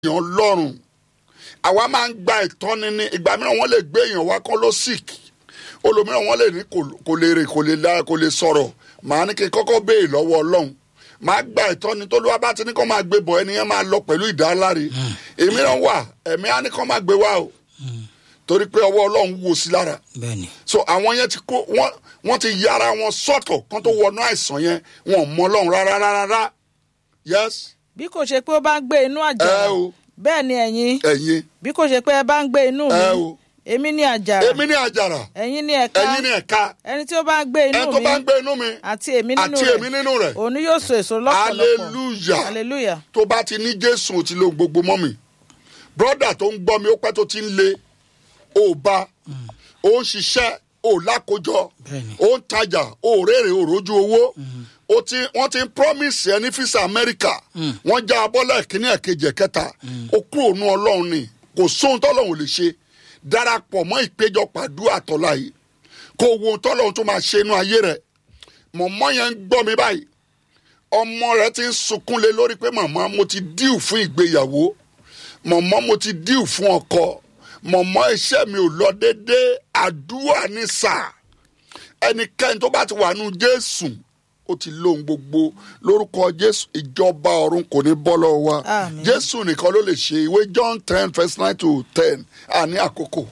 èèyàn lọ́rùn àwa máa ń gba ìtọ́ni ní ìgbà mìíràn wọ́n lè gbé èèyàn wá kọ́ ló sick olòmíràn wọ́n lè ní kò- kò lè rè kò lè la kò lè sọ̀rọ̀ màá ní kí n kọ́kọ́ béè lọ́wọ́ ọlọ́run màá gba ìtọ́ni tó lówó bá ti ní kó máa gbé bọ̀ ẹnìyẹn máa lọ pẹ̀lú ìdáláre èmi náà wà ẹ̀mí á ní kó máa gbé wá o torí pé ọwọ́ ọlọ́run wò sí lára bẹ́ẹ̀ni so àwọn yẹn ti kó wọn wọn ti yára wọn sọ́tọ̀ kán tó wọnú àìsàn yẹn wọn ò mọ ọlọ́run rárá rárá yes bí kò ṣe pé ó bá ń gbé inú àjàrà ẹ o bẹ́ẹ̀ ni ẹ̀yin ẹ̀yin bí kò ṣe pé ẹ bá ń gbé inú mi ẹ o èmi ní àjàrà èmi ní àjàrà ẹ̀yin ní ẹ̀ka ẹ̀yin ní ẹ̀ka ẹni tí ó bá ń gbé inú ẹ tó mi bá ń gbé inú mi àti èmi nínú àti èmi rẹ̀ nínú rẹ̀ òun yóò so èso lọ́pọ̀lọpọ̀ hallelujah hallelujah tó bá ti ní jésù ò ti lo gbogbo mọ́ mi brọ́dà tó ń gbọ́ mi ó pẹ́ tó ti ń le ó bá ó ń ṣiṣẹ́ ó lákòjọ Bẹ́ẹ̀ni. ó ń tajà ó rèrè ó rójú owó ó ti wọ́n ti ń promise ẹ ní fisa amẹ́ríkà wọ́n já abọ́lẹ̀ kínní ẹ̀kejì ẹ̀kẹta ó kú òun ọlọ́run ni kò sóhun tọ́lọ́run ò lè ṣe darapọ̀ mọ́ ìpéjọpọ̀ àdúrà tọ́lá yìí kó wo ohun tọ́lọ́run tó máa ṣe inú ayé rẹ̀ mọ̀mọ́ yẹn ń gbọ́ mi báyìí ọmọ rẹ ti ń sunkún lé lórí pé màmá mo ti díù fún ìgbéyàwó màmá mo ti díù fún ọkọ màmá iṣẹ́ mi ò lọ déédéé àdúrà ní sáà ẹnikẹ́ni tó bá ti wà nù jésù ó ti lóhun gbogbo lórúkọ jésù ìjọba ọ̀run kò ní bọ́ lọ́wọ́ wa Àmín. jésù nìkan ló lè ṣe ìwé john ten verse nine to ten àní àkókò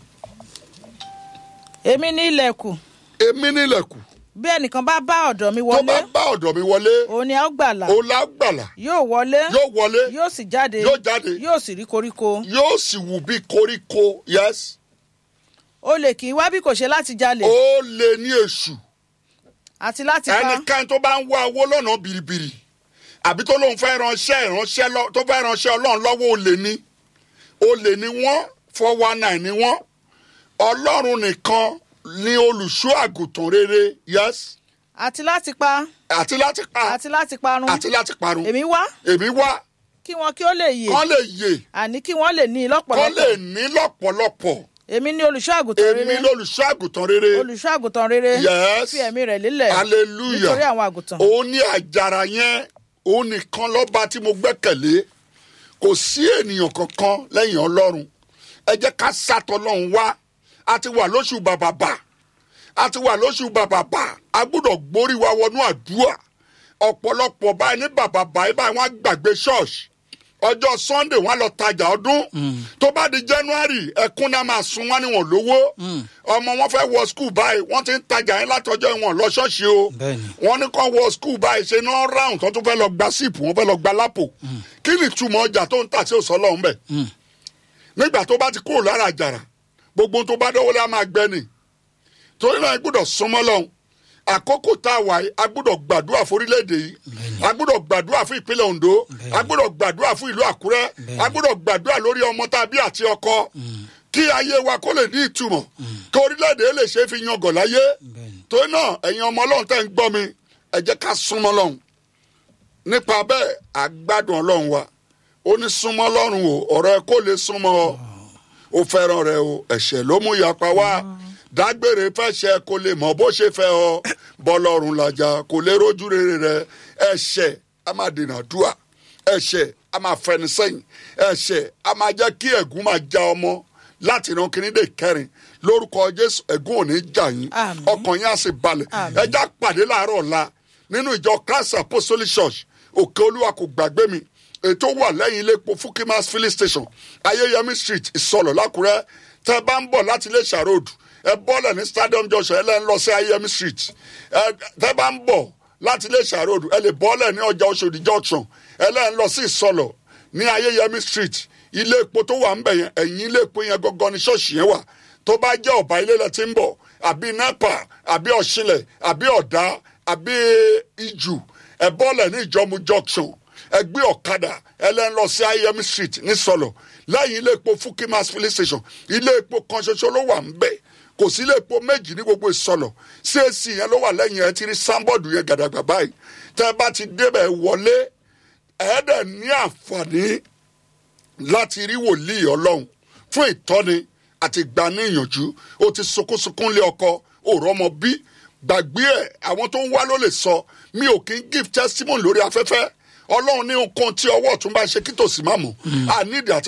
èmi ní ilẹ̀kùn èmi nílẹ̀kùn bí ẹnìkan bá bá ọ̀dọ̀ mi tó wọlé bá bá ọ̀dọ̀ mi wọlé òun ni a ó gbàlà ó lágbàlà yóò wọlé yóò wọlé yóò sì jáde yóò jáde yóò sì rí koríko yóò sì wù bí koríko yes olè kì í wá bí kò ṣe láti jalè ó lè ní èṣù àti láti pa ẹnikẹ́ni tó bá ń wá owó lọ́nà bìrìbìrì àbí tó lóun fẹ́ ránṣẹ́ ìránṣẹ́ lọ- tó fẹ́ ránṣẹ́ ọlọ́run lọ́wọ́ olè ní olè ní wọ́n four one nine ní wọ́n ọlọ́run nìkan ni olùṣọ́ àgùntàn rere yes àti láti pa àti láti pa àti láti parun àti láti parun èmi wá èmi wá kí wọn kí ó lè yè kán lè yè àní kí wọn lè ní kán lè lọ́pọ̀lọpọ̀ ní lọ́pọ̀lọpọ̀ èmi ní olùṣọ́ àgùntàn èmi rere lolùṣọ́ àgùntàn rere olùṣọ́ àgùntàn rere Yes. fi ẹ̀mí rẹ̀ lélẹ̀ hallelujah nítorí àwọn àgùntàn òun ní àjàrà yẹn òun nìkan lọ́ba tí mo gbẹ́kẹ̀lé kò sí ènìyàn kankan lẹ́yìn ọlọ́run ẹ jẹ́ ká sátọ̀ lọ́hùn wá a ti wà lóṣù bàbàbà a ti wà lóṣù bàbàbà a gbọ́dọ̀ gbórí wa wọnú àdúrà ọ̀pọ̀lọpọ̀ báyìí ní bàbàbà yìí báyìí wọ́n á gbàgbé ṣọ́ọ̀ṣì ọjọ́ sunday wọ́n á lọ tajà ọdún tó bá di january ẹkún náà máa sun wọn níwọ̀n lówó ọmọ wọn fẹ́ wọ skul báyìí wọ́n ti ń tajà yín látọjọ́ ìwọ̀n lọ ṣọ́ọ̀ṣì o Bẹ́ẹ̀ni. wọ́n ní kàn wọ skul báyìí ṣe ní wọ́n ráhùn tó tún fẹ́ lọ gba síìpù wọ́n fẹ́ lọ gba lápò kí ni ìtumọ̀ ọjà tó ń tà sí òsọ́lọ́ ń bẹ̀ nígbà tó bá ti kúrò lára àjàrà gbogbo ohun tó bá dọ́wọ́ lé a máa gbẹ ni torí náà a gbọ́dọ̀ súnmọ́ lọ́hùn àkókò tá a wà yìí a gbọ́dọ̀ gbàdúrà fún orílẹ̀-èdè yìí a gbọ́dọ̀ gbàdúrà fún ìpínlẹ̀ ondo a gbọ́dọ̀ gbàdúrà fún ìlú àkúrẹ́ a gbọ́dọ̀ gbàdúrà lórí ọmọ tá a bí àti ọkọ kí ayé wa kó lè ní ìtumọ̀ kí orílẹ̀-èdè lè ṣe é fi yangàn láyé Bẹ́ẹ̀ni. torí náà ẹ̀yin ọmọ ọlọ́run tẹ́ ń gbọ́ mi ẹ jẹ́ ká súnmọ́ lọ́hùn nípa bẹ́ẹ̀ àgbádùn ọlọ́run wa ó ní súnmọ́ lọ́rùn o ọ̀rọ̀ ẹ kó lè súnmọ́ ọ ó fẹ́ràn rẹ o ẹ̀ṣẹ̀ ló mú yapa wá dágbére fẹ́ṣẹ̀ kó lè mọ̀ bó ṣe fẹ́ ọ bọ́lọ́run làjà kò lè rójú rere rẹ ẹ̀ṣẹ̀ a máa dènà dùà ẹ̀ṣẹ̀ a máa fẹni sẹ́yìn ẹ̀ṣẹ̀ a máa jẹ́ kí ẹ̀gún máa já ọmọ láti ìran kìíní dé kẹrin lórúkọ jésù ẹ̀gún ò ní jà yín Àmín. ọkàn yín á sì balẹ̀ Àmín. ẹjá pàdé láàárọ̀ ọ̀la nínú ìjọ christ apostolic church òkè olúwa kò gbàgbé mi ètò wà lẹ́yìn ilé epo fukimas filling station ayéyẹmí street ìsọlọ̀ lákùrẹ́ tẹ́ bá ń bọ̀ láti iléṣà road ẹ bọ́lẹ̀ ní stadium junction ẹ lẹ́ ń lọ sí ayéyẹmí street ẹ tẹ́ bá ń bọ̀ láti iléṣà road ẹ lè bọ́lẹ̀ ní ọjà oṣòdì junction ẹ lẹ́ ń lọ sí ìsọlọ̀ ní ayéyẹmí street ilé epo tó wà ń bẹ̀ yẹn ẹ̀yìn ilé epo yẹn gangan ní ṣọ́ọ̀ṣì yẹn wà tó bá jẹ́ ọ̀bà ilé lẹ ti ń bọ̀ àbí nepa àbí ọ̀ṣinlẹ̀ àbí ọ̀dá àbí ìjù ẹ bọ́lẹ̀ ní ìjọmu junction ẹ gbé ọ̀kadà ẹ lẹ́ ń lọ sí ayemi street ní sọlọ lẹ́yìn ilé epo fukimas filling station ilé epo kan ṣoṣo ló wà ń bẹ̀ kò sí ilé epo méjì ní gbogbo ìsọlọ cac yẹn ló wà lẹ́yìn ẹ ti rí sáńbọ̀dù yẹn gàdàgbà báyìí tẹ́ ẹ bá ti débẹ̀ wọlé ẹ̀ẹ́dẹ̀ ní àǹfààní láti rí wòlíì ọlọ́run fún ìtọ́ni àti ìgbaníyànjú ó ti sunkúnsunkún lé ọkọ òrọ́ ọmọ bí gbàgbé ẹ̀ àwọn tó ń wá ló lè sọ mi ò kí ń give testimony lórí afẹ́fẹ́ ọlọ́run ní nǹkan tí ọwọ́ ọ̀tún bá ṣe kí tòsí má mọ̀ àníìdí àti